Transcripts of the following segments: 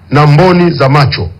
na mboni za macho,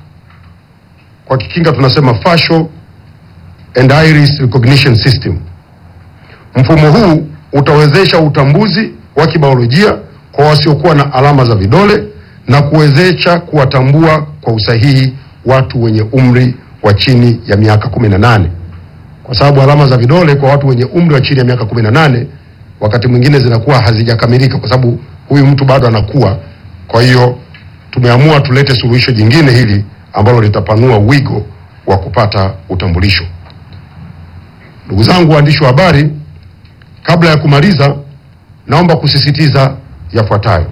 kwa kikinga tunasema facial and iris recognition system. Mfumo huu utawezesha utambuzi wa kibiolojia kwa wasiokuwa na alama za vidole na kuwezesha kuwatambua kwa usahihi watu wenye umri wa chini ya miaka 18 kwa sababu alama za vidole kwa watu wenye umri wa chini ya miaka 18 wakati mwingine zinakuwa hazijakamilika kwa sababu huyu mtu bado anakuwa. Kwa hiyo tumeamua tulete suluhisho jingine hili ambalo litapanua wigo wa kupata utambulisho. Ndugu zangu waandishi wa habari, kabla ya kumaliza, naomba kusisitiza yafuatayo.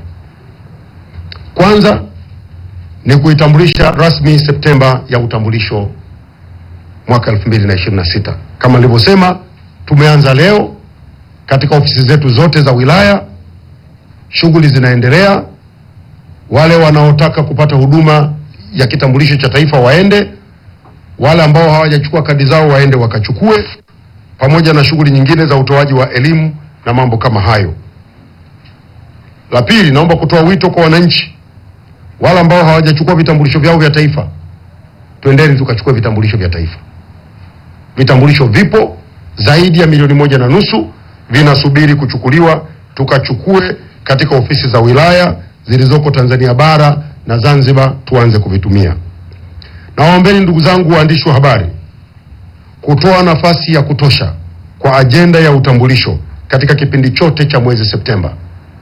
Kwanza ni kuitambulisha rasmi Septemba ya utambulisho mwaka 2026. Kama nilivyosema, tumeanza leo katika ofisi zetu zote za wilaya, shughuli zinaendelea. Wale wanaotaka kupata huduma ya kitambulisho cha taifa waende, wale ambao hawajachukua kadi zao waende wakachukue, pamoja na shughuli nyingine za utoaji wa elimu na mambo kama hayo. La pili, naomba kutoa wito kwa wananchi wale ambao hawajachukua vitambulisho vyao vya taifa, twendeni tukachukue vitambulisho vya taifa. Vitambulisho vipo zaidi ya milioni moja na nusu vinasubiri kuchukuliwa, tukachukue katika ofisi za wilaya zilizoko Tanzania bara na Zanzibar, tuanze kuvitumia. Nawaombeni ndugu zangu waandishi wa habari kutoa nafasi ya kutosha kwa ajenda ya utambulisho katika kipindi chote cha mwezi Septemba,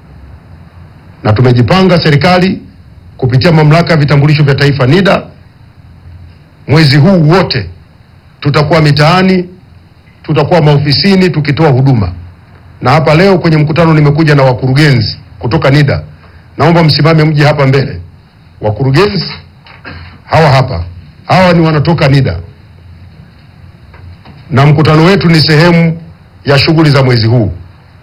na tumejipanga serikali kupitia mamlaka ya vitambulisho vya taifa NIDA, mwezi huu wote tutakuwa mitaani, tutakuwa maofisini tukitoa huduma. Na hapa leo kwenye mkutano nimekuja na wakurugenzi kutoka NIDA, naomba msimame mje hapa mbele. Wakurugenzi hawa hapa, hawa ni wanatoka NIDA, na mkutano wetu ni sehemu ya shughuli za mwezi huu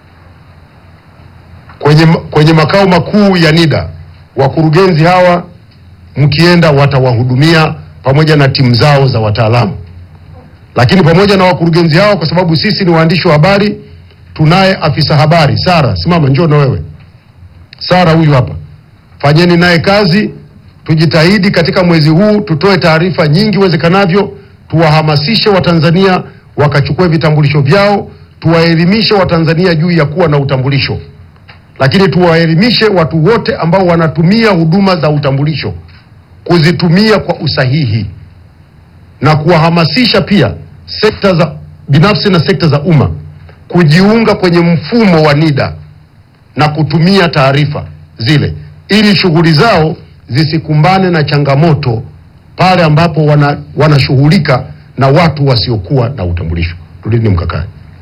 kwenye, kwenye makao makuu ya NIDA. Wakurugenzi hawa mkienda, watawahudumia pamoja na timu zao za wataalamu. Lakini pamoja na wakurugenzi hawa, kwa sababu sisi ni waandishi wa habari, tunaye afisa habari Sara, simama, njoo na wewe Sara, huyu hapa, fanyeni naye kazi. Tujitahidi katika mwezi huu tutoe taarifa nyingi iwezekanavyo, tuwahamasishe Watanzania wakachukue vitambulisho vyao, tuwaelimishe Watanzania juu ya kuwa na utambulisho lakini tuwaelimishe watu wote ambao wanatumia huduma za utambulisho kuzitumia kwa usahihi na kuwahamasisha pia sekta za binafsi na sekta za umma kujiunga kwenye mfumo wa NIDA na kutumia taarifa zile ili shughuli zao zisikumbane na changamoto pale ambapo wana, wanashughulika na watu wasiokuwa na utambulisho. Tulini mkakati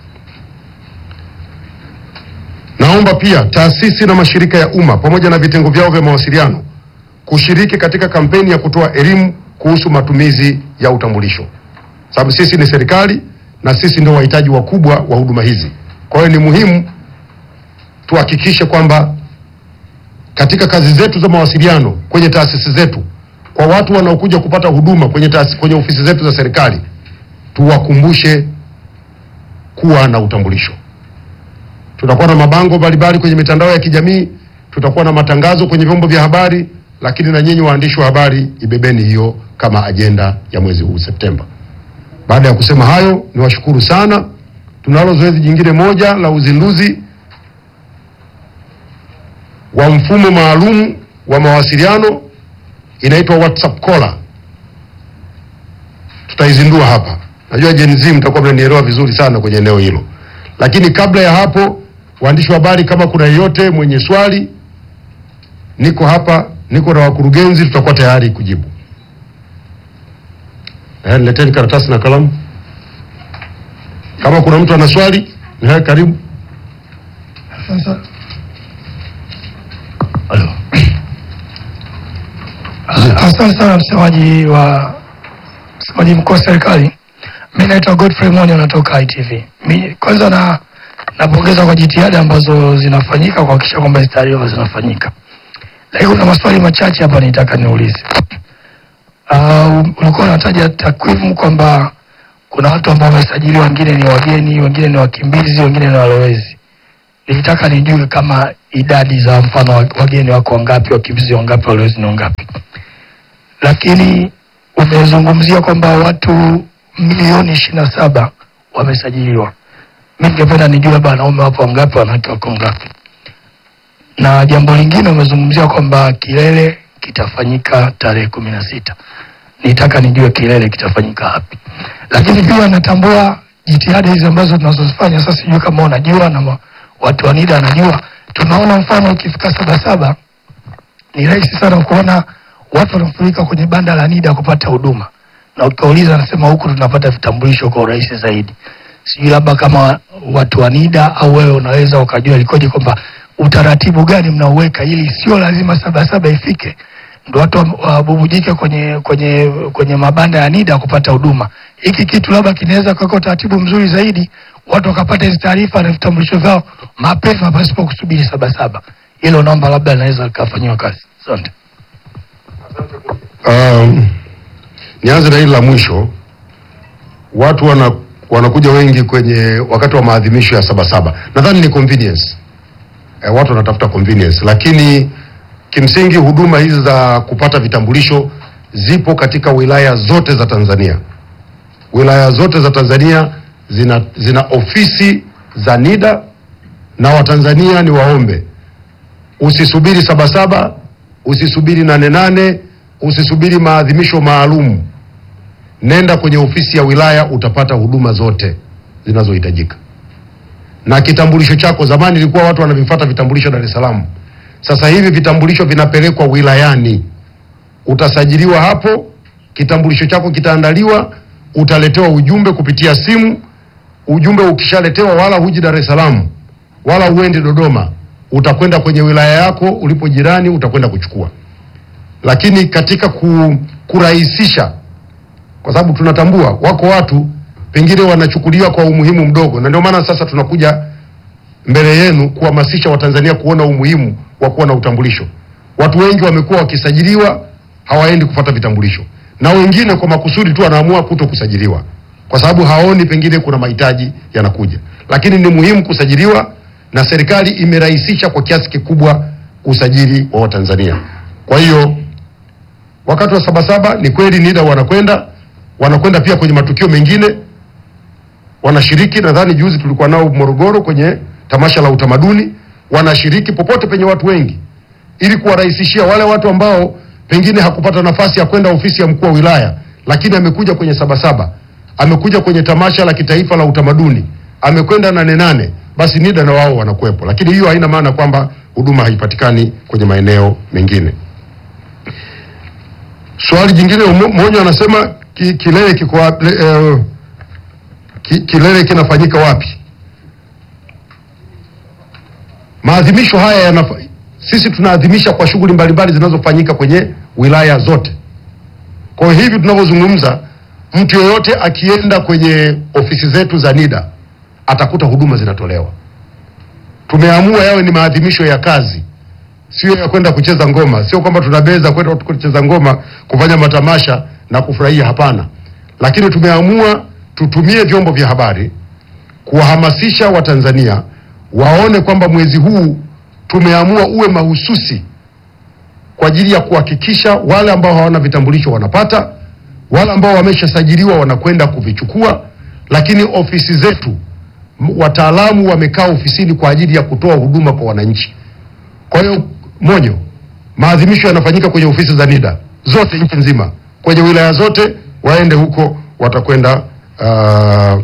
Naomba pia taasisi na mashirika ya umma pamoja na vitengo vyao vya mawasiliano kushiriki katika kampeni ya kutoa elimu kuhusu matumizi ya utambulisho, sababu sisi ni serikali na sisi ndio wahitaji wakubwa wa huduma hizi. Kwa hiyo ni muhimu tuhakikishe kwamba katika kazi zetu za mawasiliano kwenye taasisi zetu, kwa watu wanaokuja kupata huduma kwenye taasisi, kwenye ofisi zetu za serikali, tuwakumbushe kuwa na utambulisho. Tutakuwa na mabango mbalimbali kwenye mitandao ya kijamii, tutakuwa na matangazo kwenye vyombo vya habari, lakini na nyinyi waandishi wa habari ibebeni hiyo kama ajenda ya mwezi huu Septemba. Baada ya kusema hayo, niwashukuru sana. Tunalo zoezi jingine moja la uzinduzi wa mfumo maalum wa mawasiliano, inaitwa WhatsApp caller. Tutaizindua hapa. Najua Gen Z mtakuwa mnanielewa vizuri sana kwenye eneo hilo, lakini kabla ya hapo, waandishi wa habari, kama kuna yeyote mwenye swali, niko hapa, niko na wakurugenzi, tutakuwa tayari kujibu. Eh, nileteni karatasi na kalamu. Kama kuna mtu ana swali, eh, karibu. Sasa Halo. Asante sana msemaji wa msemaji mkuu wa serikali. Mimi naitwa Godfrey Mwani, natoka ITV. Mi kwanza na napongeza kwa jitihada ambazo zinafanyika kuhakikisha kwamba hizi taarifa zinafanyika, lakini kuna maswali machache hapa nitaka niulize. Uh, ulikuwa unataja takwimu kwamba kuna watu ambao wamesajiliwa, wengine ni wageni, wengine ni wakimbizi, wengine ni walowezi. Nilitaka nijue kama idadi za mfano wa- wageni wako wangapi, wakimbizi wangapi, walowezi ni wangapi. lakini umezungumzia kwamba watu milioni ishirini na saba wamesajiliwa. Mi ningependa nijue labda wanaume wapo wangapi, wanawake wako ngapi? Na jambo lingine umezungumzia kwamba kilele kitafanyika tarehe kumi na sita. Nitaka nijue kilele kitafanyika wapi, lakini pia natambua jitihada hizi ambazo tunazozifanya sasa. Sijui kama unajua na ma- watu wa NIDA wanajua, tunaona mfano ukifika Sabasaba ni rahisi sana kuona watu wanafurika kwenye banda la NIDA kupata huduma, na ukauliza anasema huku tunapata vitambulisho kwa urahisi zaidi. Sijui labda kama watu wa NIDA au wewe unaweza ukajua likoje, kwamba utaratibu gani mnauweka ili sio lazima Sabasaba ifike ndo watu wa- wabubujike kwenye kwenye kwenye mabanda ya NIDA kupata huduma. Hiki kitu labda kinaweza kuweka utaratibu mzuri zaidi, watu wakapata hizi taarifa na vitambulisho vyao mapema pasipo kusubiri Sabasaba. Hilo naomba labda linaweza likafanyiwa kazi. Asante. Um, nianze na hili la mwisho. Watu wana, wanakuja wengi kwenye wakati wa maadhimisho ya Sabasaba. Nadhani ni convenience. E, watu wanatafuta convenience, lakini kimsingi huduma hizi za kupata vitambulisho zipo katika wilaya zote za Tanzania. Wilaya zote za Tanzania zina, zina ofisi za NIDA na Watanzania ni waombe usisubiri Sabasaba, usisubiri nane nane, usisubiri maadhimisho maalum. Nenda kwenye ofisi ya wilaya, utapata huduma zote zinazohitajika. Na kitambulisho chako, zamani ilikuwa watu wanavifuata vitambulisho Dar es Salaam, sasa hivi vitambulisho vinapelekwa wilayani, utasajiliwa hapo, kitambulisho chako kitaandaliwa, utaletewa ujumbe kupitia simu. Ujumbe ukishaletewa, wala huji Dar es Salaam wala uende Dodoma, utakwenda kwenye wilaya yako ulipo jirani, utakwenda kuchukua. Lakini katika ku, kurahisisha, kwa sababu tunatambua wako watu pengine wanachukuliwa kwa umuhimu mdogo, na ndio maana sasa tunakuja mbele yenu kuhamasisha Watanzania kuona umuhimu wa kuwa na utambulisho. Watu wengi wamekuwa wakisajiliwa hawaendi kupata vitambulisho, na wengine kwa makusudi tu wanaamua kuto kusajiliwa kwa sababu haoni pengine kuna mahitaji yanakuja, lakini ni muhimu kusajiliwa, na serikali imerahisisha kwa kiasi kikubwa usajili wa Watanzania. Kwa hiyo wakati wa Sabasaba ni kweli NIDA wanakwenda wanakwenda pia kwenye matukio mengine wanashiriki. Nadhani juzi tulikuwa nao Morogoro kwenye tamasha la utamaduni, wanashiriki popote penye watu wengi, ili kuwarahisishia wale watu ambao pengine hakupata nafasi ya kwenda ofisi ya mkuu wa wilaya, lakini amekuja kwenye Sabasaba, amekuja kwenye tamasha la kitaifa la utamaduni, amekwenda nane nane, basi NIDA na wao wanakuwepo, lakini hiyo haina maana kwamba huduma haipatikani kwenye maeneo mengine. Swali jingine umo- mmoja anasema ki, kilele kiko wapi? Eh, ki, kilele kinafanyika wapi? Maadhimisho haya yanafa, sisi tunaadhimisha kwa shughuli mbalimbali zinazofanyika kwenye wilaya zote. Kwa hiyo hivi tunavyozungumza, mtu yeyote akienda kwenye ofisi zetu za NIDA atakuta huduma zinatolewa. Tumeamua yawe ni maadhimisho ya kazi, sio ya kwenda kucheza ngoma. Sio kwamba tunabeza kwenda kucheza ngoma, kufanya matamasha na kufurahia, hapana. Lakini tumeamua tutumie vyombo vya habari kuwahamasisha Watanzania waone kwamba mwezi huu tumeamua uwe mahususi kwa ajili ya kuhakikisha wale ambao hawana vitambulisho wanapata, wale ambao wameshasajiliwa wanakwenda kuvichukua, lakini ofisi zetu m- wataalamu wamekaa ofisini kwa ajili ya kutoa huduma kwa wananchi. Kwa hiyo Monyo, maadhimisho yanafanyika kwenye ofisi za NIDA zote nchi nzima, kwenye wilaya zote, waende huko, watakwenda uh,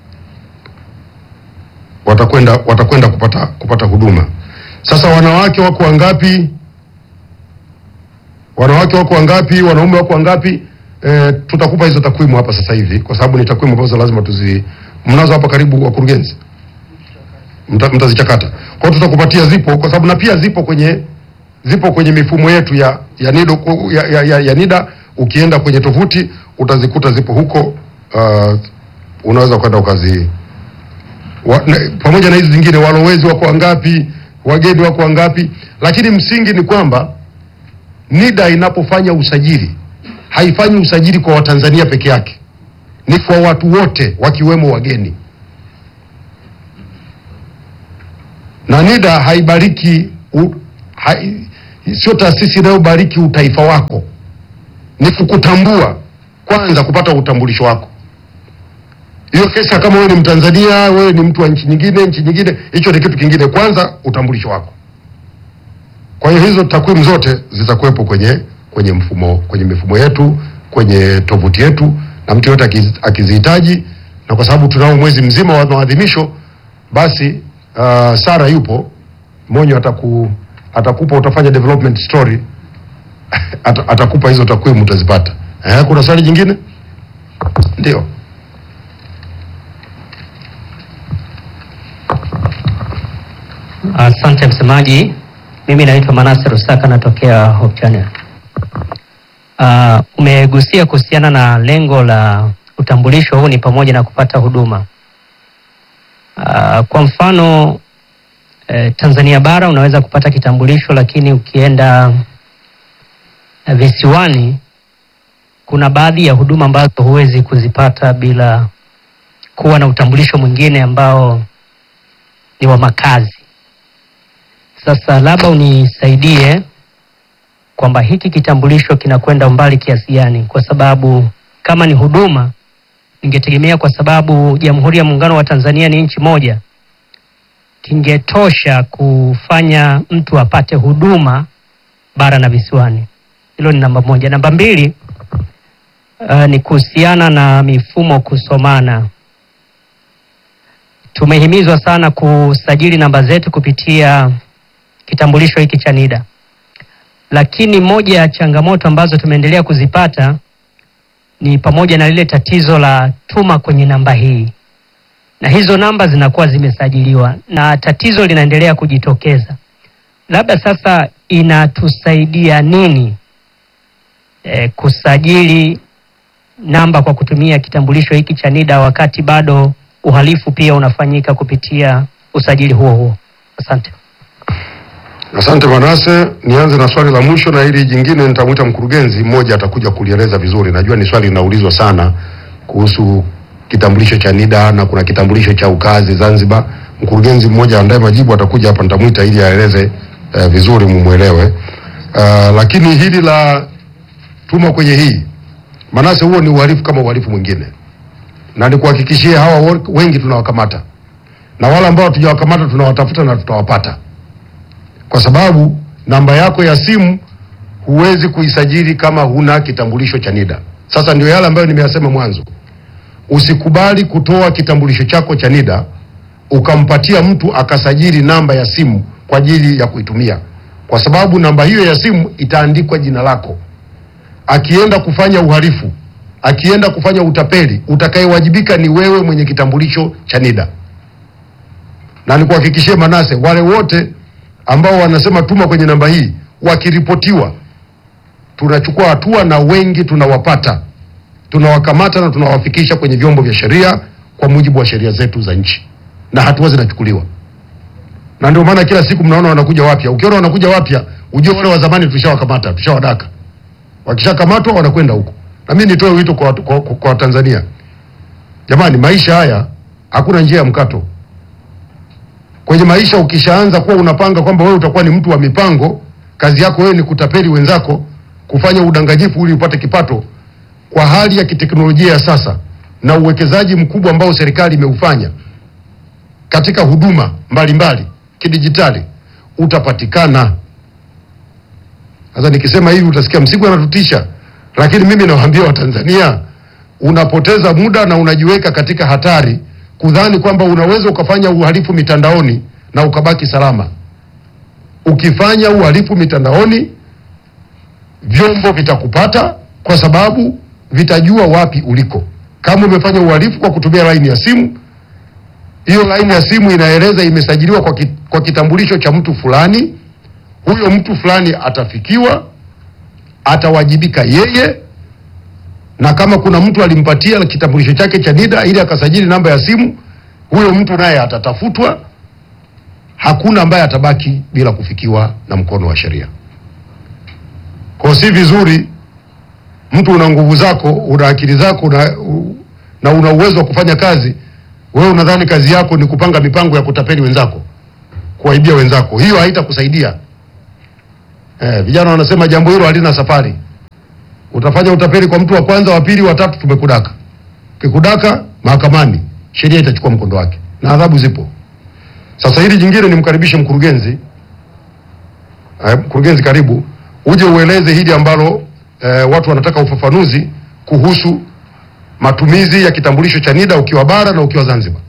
watakwenda watakwenda kupata kupata huduma. Sasa wanawake wako wangapi? Wanawake wako wangapi? Wanaume wako wangapi? E, tutakupa hizo takwimu hapa sasa hivi, kwa sababu ni takwimu ambazo lazima tuzi mnazo hapa karibu, wakurugenzi, Mta- mtazichakata. Kwa hiyo tutakupatia, zipo kwa sababu na pia zipo kwenye zipo kwenye mifumo yetu ya ya NIDA, ya, ya, ya, ya NIDA. Ukienda kwenye tovuti utazikuta zipo huko. Uh, unaweza kwenda ukazi wa, na, pamoja na hizi zingine, walowezi wako wangapi, wageni wako wangapi, lakini msingi ni kwamba NIDA inapofanya usajili haifanyi usajili kwa Watanzania peke yake, ni kwa watu wote wakiwemo wageni. Na NIDA haibariki u, hai, sio taasisi inayobariki utaifa wako. ni kukutambua kwanza, kupata utambulisho wako. Hiyo kesi kama wewe ni Mtanzania, wewe ni mtu wa nchi nyingine, nchi nyingine, hicho ni kitu kingine. Kwanza utambulisho wako. Kwa hiyo hizo takwimu zote zitakuwepo kwenye kwenye mfumo kwenye mifumo yetu kwenye tovuti yetu, na mtu yote akiz- akizihitaji, na kwa sababu tunao mwezi mzima wa maadhimisho, basi uh, Sara yupo Monyo ataku atakupa utafanya development story Ata, atakupa hizo takwimu utazipata. Eh, kuna swali jingine? Ndio. Asante msemaji, mimi naitwa Manase Rusaka natokea Hope Channel. Uh, umegusia kuhusiana na lengo la utambulisho huu ni pamoja na kupata huduma. Uh, kwa mfano eh, Tanzania bara unaweza kupata kitambulisho, lakini ukienda eh, visiwani kuna baadhi ya huduma ambazo huwezi kuzipata bila kuwa na utambulisho mwingine ambao ni wa makazi. Sasa labda unisaidie kwamba hiki kitambulisho kinakwenda umbali kiasi gani, kwa sababu kama ni huduma, ningetegemea kwa sababu Jamhuri ya Muungano wa Tanzania ni nchi moja, kingetosha kufanya mtu apate huduma bara na visiwani. Hilo ni namba moja. Namba mbili, uh, ni kuhusiana na mifumo kusomana. Tumehimizwa sana kusajili namba zetu kupitia kitambulisho hiki cha NIDA, lakini moja ya changamoto ambazo tumeendelea kuzipata ni pamoja na lile tatizo la tuma kwenye namba hii, na hizo namba zinakuwa zimesajiliwa na tatizo linaendelea kujitokeza. Labda sasa inatusaidia nini e, kusajili namba kwa kutumia kitambulisho hiki cha NIDA wakati bado uhalifu pia unafanyika kupitia usajili huo huo? Asante. Asante Manase, nianze na swali la mwisho na hili jingine nitamwita mkurugenzi mmoja atakuja kulieleza vizuri. Najua ni swali linaulizwa sana kuhusu kitambulisho cha NIDA na kuna kitambulisho cha ukazi Zanzibar. Mkurugenzi mmoja andaye majibu atakuja hapa, nitamwita ili aeleze eh, vizuri mumwelewe. Uh, lakini hili la tuma kwenye hii Manase, huo ni uhalifu kama uhalifu mwingine, na nikuhakikishie hawa wo- wengi tunawakamata na wale ambao hatujawakamata tunawatafuta na tutawapata kwa sababu namba yako ya simu huwezi kuisajili kama huna kitambulisho cha NIDA. Sasa ndio yale ambayo nimeyasema mwanzo, usikubali kutoa kitambulisho chako cha NIDA ukampatia mtu akasajili namba ya simu kwa ajili ya kuitumia, kwa sababu namba hiyo ya simu itaandikwa jina lako. Akienda kufanya uhalifu, akienda kufanya utapeli, utakayewajibika ni wewe mwenye kitambulisho cha NIDA. Na nikuhakikishie Manase, wale wote ambao wanasema tuma kwenye namba hii wakiripotiwa, tunachukua hatua na wengi tunawapata, tunawakamata na tunawafikisha kwenye vyombo vya sheria kwa mujibu wa sheria zetu za nchi, na hatua zinachukuliwa. Na ndio maana kila siku mnaona wanakuja wapya. Ukiona wanakuja wapya, ujue wale wa zamani tushawakamata, tushawadaka. Wakishakamatwa wanakwenda huko. Na mimi nitoe wito kwa, kwa, kwa, kwa Tanzania, jamani, maisha haya hakuna njia ya mkato kwenye maisha ukishaanza kuwa unapanga kwamba wewe utakuwa ni mtu wa mipango, kazi yako wewe ni kutapeli wenzako, kufanya udanganyifu ili upate kipato, kwa hali ya kiteknolojia ya sasa na uwekezaji mkubwa ambao serikali imeufanya katika huduma mbalimbali kidijitali, utapatikana. Sasa nikisema hivi utasikia Msigu anatutisha, lakini mimi nawaambia Watanzania, unapoteza muda na unajiweka katika hatari kudhani kwamba unaweza ukafanya uhalifu mitandaoni na ukabaki salama. Ukifanya uhalifu mitandaoni, vyombo vitakupata kwa sababu vitajua wapi uliko. Kama umefanya uhalifu kwa kutumia laini ya simu, hiyo laini ya simu inaeleza imesajiliwa kwa, ki, kwa kitambulisho cha mtu fulani. Huyo mtu fulani atafikiwa, atawajibika yeye na kama kuna mtu alimpatia kitambulisho chake cha NIDA ili akasajili namba ya simu, huyo mtu naye atatafutwa. Hakuna ambaye atabaki bila kufikiwa na mkono wa sheria. Kwa si vizuri mtu una nguvu zako, una akili zako una, u, na una uwezo wa kufanya kazi, wewe unadhani kazi yako ni kupanga mipango ya kutapeli wenzako, kuwaibia wenzako. Hiyo haitakusaidia. Eh, vijana wanasema jambo hilo halina safari. Utafanya utapeli kwa mtu wa kwanza, wa pili, wa tatu, tumekudaka. Kikudaka mahakamani, sheria itachukua mkondo wake na adhabu zipo. Sasa hili jingine, nimkaribishe mkurugenzi. Eh, mkurugenzi, karibu uje ueleze hili ambalo eh, watu wanataka ufafanuzi kuhusu matumizi ya kitambulisho cha NIDA ukiwa bara na ukiwa Zanzibar.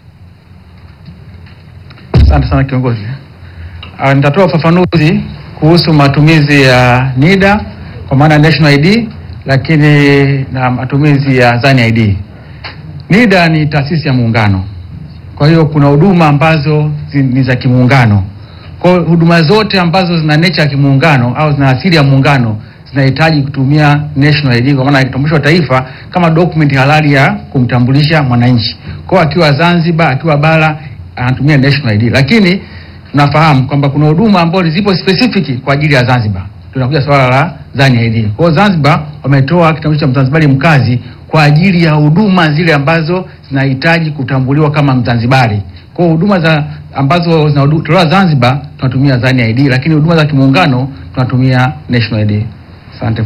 Asante sana kiongozi. Ah, Nitatoa ufafanuzi kuhusu matumizi ya NIDA kwa maana ya National ID, lakini na matumizi ya Zani ID. NIDA ni taasisi ya muungano, kwa hiyo kuna huduma ambazo zi- ni za kimuungano. Kwa hiyo huduma zote ambazo zina nature ya kimuungano au zina asili ya muungano zinahitaji kutumia National ID kwa maana ya kitambulisho cha taifa kama document halali ya kumtambulisha mwananchi. Kwa hiyo akiwa Zanzibar, akiwa bara anatumia National ID, lakini tunafahamu kwamba kuna huduma ambazo zipo specific kwa ajili ya Zanzibar. Tunakuja swala la Zani ID. Kwa hiyo Zanzibar wametoa kitambulisho cha Mzanzibari mkazi kwa ajili ya huduma zile ambazo zinahitaji kutambuliwa kama Mzanzibari. Kwa hiyo huduma za ambazo zinatolewa Zanzibar tunatumia Zani ID, lakini huduma za kimuungano tunatumia National ID. Asante.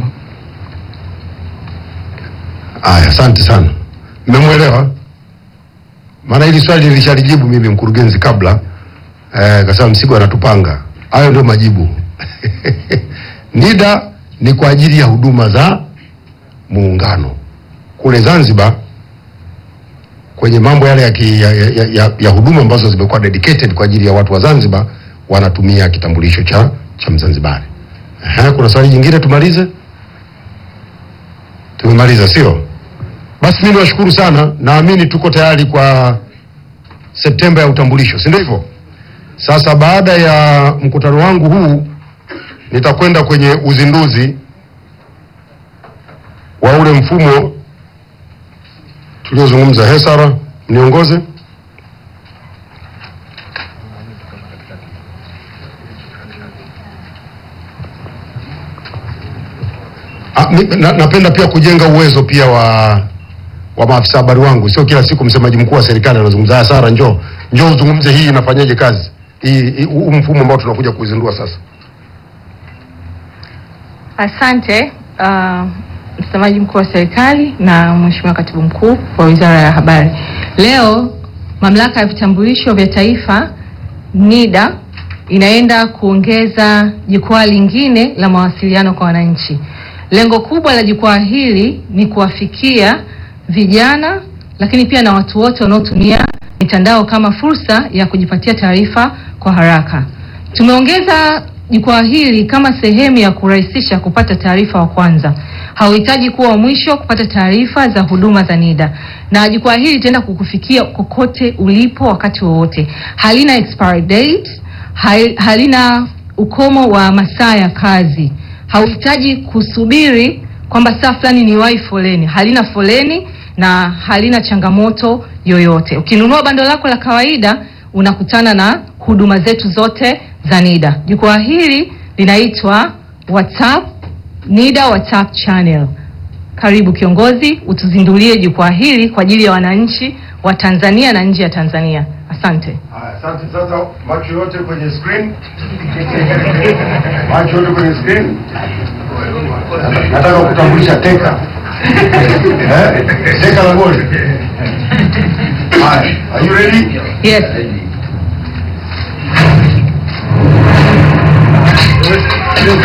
Aya, asante sana, mmemwelewa. Maana hili swali nilishalijibu mimi mkurugenzi kabla eh, kasema Msigo anatupanga. Hayo ndio majibu. NIDA ni kwa ajili ya huduma za muungano kule Zanzibar, kwenye mambo yale ya, ki, ya, ya, ya, ya huduma ambazo zimekuwa dedicated kwa ajili ya watu wa Zanzibar, wanatumia kitambulisho cha cha Mzanzibari. Ehe, kuna swali jingine tumalize? Tumemaliza, sio? Basi mimi niwashukuru sana, naamini tuko tayari kwa Septemba ya utambulisho, si ndio hivyo? Sasa baada ya mkutano wangu huu nitakwenda kwenye uzinduzi wa ule mfumo tuliozungumza. Hesara, mniongoze. Ah, mi- na, napenda pia kujenga uwezo pia wa wa maafisa habari wangu, sio kila siku msemaji mkuu wa serikali anazungumza. Haya, Sara, njoo njoo uzungumze hii inafanyaje kazi hii hii- huu mfumo ambao tunakuja kuizindua sasa. Asante uh, msemaji mkuu wa serikali na mheshimiwa katibu mkuu wa wizara ya habari. Leo mamlaka ya vitambulisho vya taifa NIDA inaenda kuongeza jukwaa lingine la mawasiliano kwa wananchi. Lengo kubwa la jukwaa hili ni kuwafikia vijana, lakini pia na watu wote wanaotumia mitandao kama fursa ya kujipatia taarifa kwa haraka. Tumeongeza jukwaa hili kama sehemu ya kurahisisha kupata taarifa wa kwanza. Hauhitaji kuwa wa mwisho kupata taarifa za huduma za NIDA, na jukwaa hili litaenda kukufikia kokote ulipo wakati wowote. Halina expiry date, hai- halina ukomo wa masaa ya kazi. Hauhitaji kusubiri kwamba saa fulani ni wai foleni. Halina foleni na halina changamoto yoyote. Ukinunua bando lako la kawaida unakutana na huduma zetu zote za NIDA. Jukwaa hili linaitwa WhatsApp NIDA WhatsApp channel. Karibu kiongozi, utuzindulie jukwaa hili kwa ajili ya wananchi wa Tanzania na nje ya Tanzania. Asante. Haya, asante. Sasa macho yote kwenye screen, macho yote kwenye screen. Nataka kutambulisha teka eh, teka la goli. Haya, are you ready? Yes.